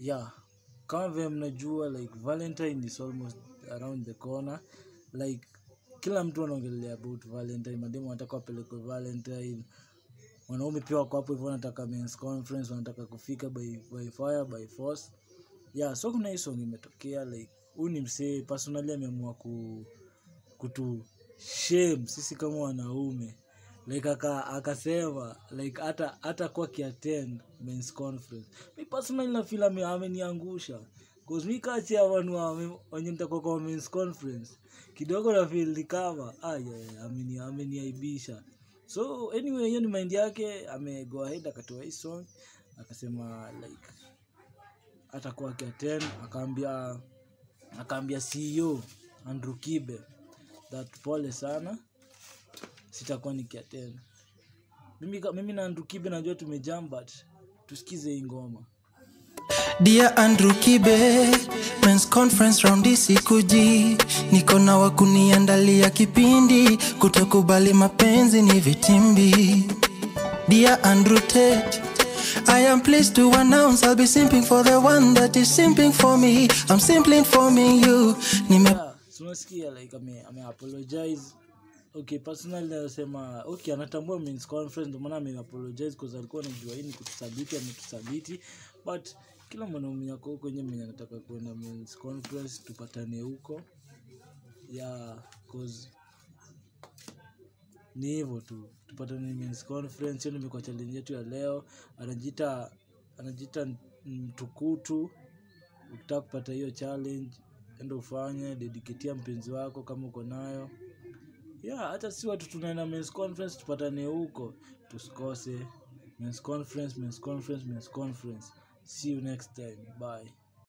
yeah kama vile mnajua like valentine is almost around the corner like kila mtu anaongelea about valentine mademu wanataka wapelekwe valentine wanaume pia wako hapo hivyo wanataka men's conference wanataka kufika by, by fire by force yeah so kuna hii song imetokea like huyu ni msee personally ameamua ku kutu shame sisi kama wanaume like aka akasema like hata hata kwa kiattend men's conference mi personally na feel ame ameniangusha cause mi kati ya wanu wa- wenye nitakuwa kwa men's conference kidogo na feel ni kama ah yeah, yeah, ameni ameniaibisha so anyway hiyo ni mind yake ame go ahead akatoa hii song akasema like atakuwa akiattend akaambia akaambia CEO Andrew Kibe that pole sana sitakuwa nikiattend mimi, ka- mimi na Andrew Kibe najua tumejam but tusikize hii ngoma Dear Andrew Kibe, men's conference round isikuji, niko na wakuniandalia kipindi, kutokubali mapenzi ni vitimbi. Dear Andrew Tate, I am pleased to announce I'll be simping for the one that is simping for me. I'm simply informing you. Nime yeah, so unasikia like ame, ame apologize okay personally nasema okay anatambua men's conference ndio maana ame apologize because alikuwa anajua hii ni kutusabiti ametusabiti but kila mwanaume yako huko nje mwenye anataka kuenda men's conference tupatane huko yeah cause ni hivyo tu tupatane men's conference hiyo ndio imekuwa challenge yetu ya leo anajiita anajiita mtukutu ukitaka kupata hiyo challenge enda ufanye dediketia mpenzi wako kama uko nayo yeah hata si watu tunaenda men's conference tupatane huko tusikose men's conference men's conference men's conference see you next time bye